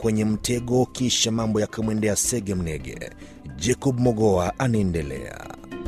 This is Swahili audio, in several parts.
kwenye mtego, kisha mambo yakamwendea sege mnege. Jacob Mogoa anaendelea.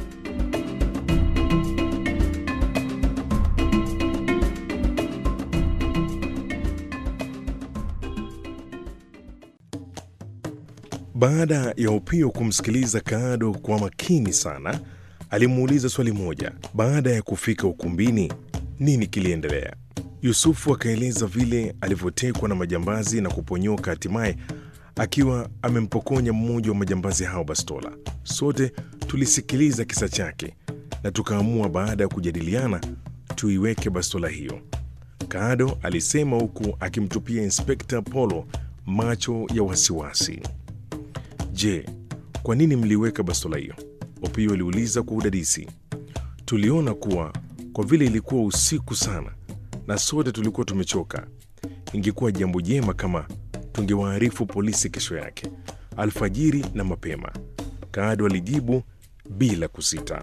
Baada ya Opio kumsikiliza Kaado kwa makini sana, alimuuliza swali moja. Baada ya kufika ukumbini, nini kiliendelea? Yusufu akaeleza vile alivyotekwa na majambazi na kuponyoka, hatimaye akiwa amempokonya mmoja wa majambazi hao bastola. Sote tulisikiliza kisa chake na tukaamua baada ya kujadiliana tuiweke bastola hiyo. Kaado alisema huku akimtupia Inspekta Polo macho ya wasiwasi. Je, kwa nini mliweka bastola hiyo? Opio aliuliza kwa udadisi. Tuliona kuwa kwa vile ilikuwa usiku sana na sote tulikuwa tumechoka, ingekuwa jambo jema kama tungewaarifu polisi kesho yake alfajiri na mapema. Kaado alijibu bila kusita.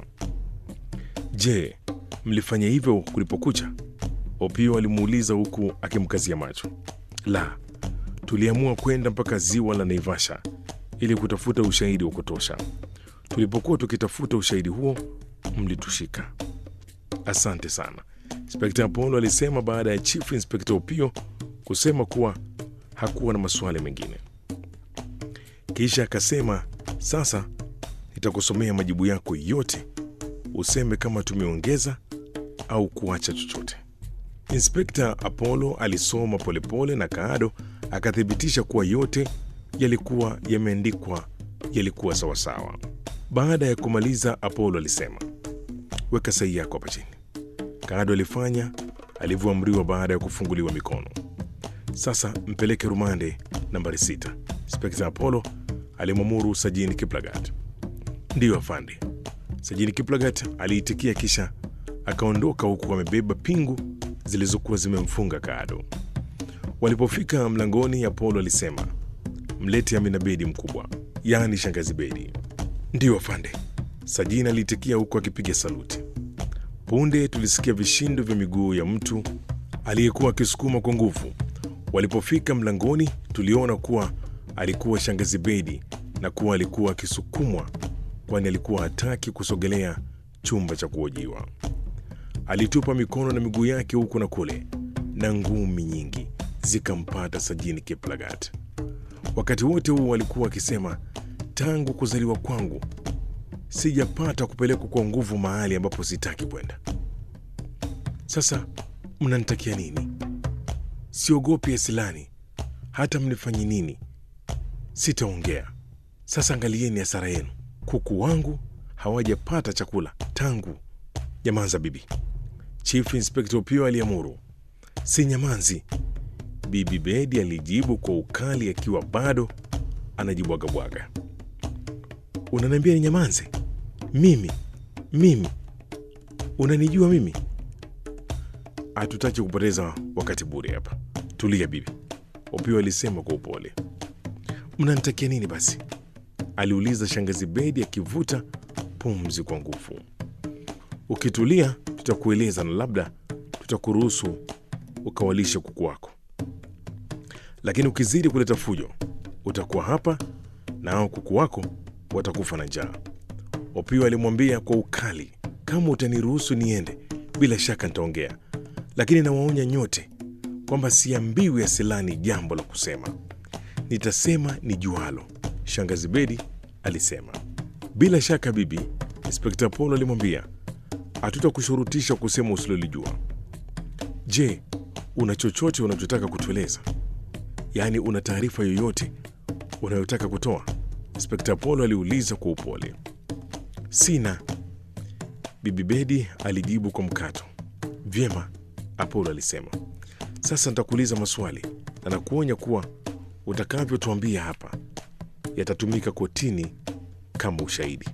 Je, mlifanya hivyo kulipokucha? Opio alimuuliza huku akimkazia macho. La, tuliamua kwenda mpaka ziwa la Naivasha ili kutafuta ushahidi wa kutosha. Tulipokuwa tukitafuta ushahidi huo, mlitushika. Asante sana, Inspekta Apollo alisema baada ya Chief Inspekta Opio kusema kuwa hakuwa na maswali mengine. Kisha akasema, sasa nitakusomea majibu yako yote, useme kama tumeongeza au kuacha chochote. Inspekta Apollo alisoma polepole na Kaado akathibitisha kuwa yote yalikuwa yameandikwa yalikuwa sawasawa. Baada ya kumaliza, Apollo alisema, weka sahihi yako hapa chini. Kaado alifanya alivyoamriwa baada ya kufunguliwa mikono. Sasa mpeleke rumande nambari sita. Inspekta Apollo alimwamuru Sajini Kiplagat. Ndiyo afande. Sajini Kiplagat aliitikia kisha akaondoka huku amebeba pingu zilizokuwa zimemfunga Kaado. Walipofika mlangoni, Apollo alisema, mlete Amina Bedi mkubwa, yaani shangazi Bedi. Ndiyo afande. Sajini aliitikia huku akipiga saluti. Punde tulisikia vishindo vya miguu ya mtu aliyekuwa akisukuma kwa nguvu. Walipofika mlangoni, tuliona kuwa alikuwa shangazi Bedi na kuwa alikuwa akisukumwa, kwani alikuwa hataki kusogelea chumba cha kuojiwa. Alitupa mikono na miguu yake huku na kule, na ngumi nyingi zikampata Sajini Kiplagat. Wakati wote huu alikuwa akisema, tangu kuzaliwa kwangu sijapata kupelekwa kwa nguvu mahali ambapo sitaki kwenda. Sasa mnanitakia nini? Siogopi asilani, hata mnifanye nini sitaongea. Sasa angalieni hasara yenu, kuku wangu hawajapata chakula tangu. Nyamanza bibi, Chief Inspector Opio aliamuru. Si nyamanzi, Bibi Bedi alijibu kwa ukali akiwa bado anajibwagabwaga. Unaniambia ni nyamanze? Mimi mimi, unanijua mimi? Hatutaki kupoteza wakati bure hapa. Tulia bibi, Opio alisema kwa upole. Mnanitakia nini basi? aliuliza shangazi Bedi akivuta pumzi kwa nguvu. Ukitulia tutakueleza na labda tutakuruhusu ukawalishe kuku wako, lakini ukizidi kuleta fujo utakuwa hapa na hao kuku wako watakufa na njaa. Opio alimwambia kwa ukali, kama utaniruhusu niende, bila shaka nitaongea, lakini nawaonya nyote kwamba siambiwi Asilani jambo la kusema, nitasema ni jualo. Shangazi Bedi alisema. Bila shaka bibi, Inspekta Polo alimwambia, hatutakushurutisha kusema usilolijua. Je, una chochote unachotaka kutueleza? Yaani, una taarifa yoyote unayotaka kutoa? Inspekta Polo aliuliza kwa upole. Sina, Bibi Bedi alijibu kwa mkato. Vyema, Apolo alisema. Sasa nitakuuliza maswali na nakuonya kuwa utakavyotuambia hapa yatatumika kotini kama ushahidi.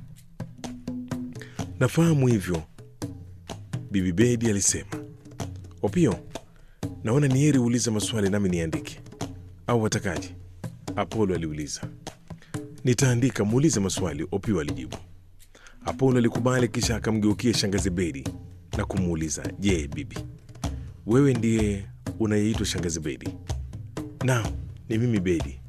Nafahamu hivyo, Bibi Bedi alisema. Opio, naona ni heri uulize maswali nami niandike, au watakaje? Apolo aliuliza. Nitaandika, muulize maswali, Opio alijibu. Apolo alikubali, kisha akamgeukia shangazi Bedi na kumuuliza, je, bibi, wewe ndiye unayeitwa shangazi Bedi? Naam, ni mimi Bedi,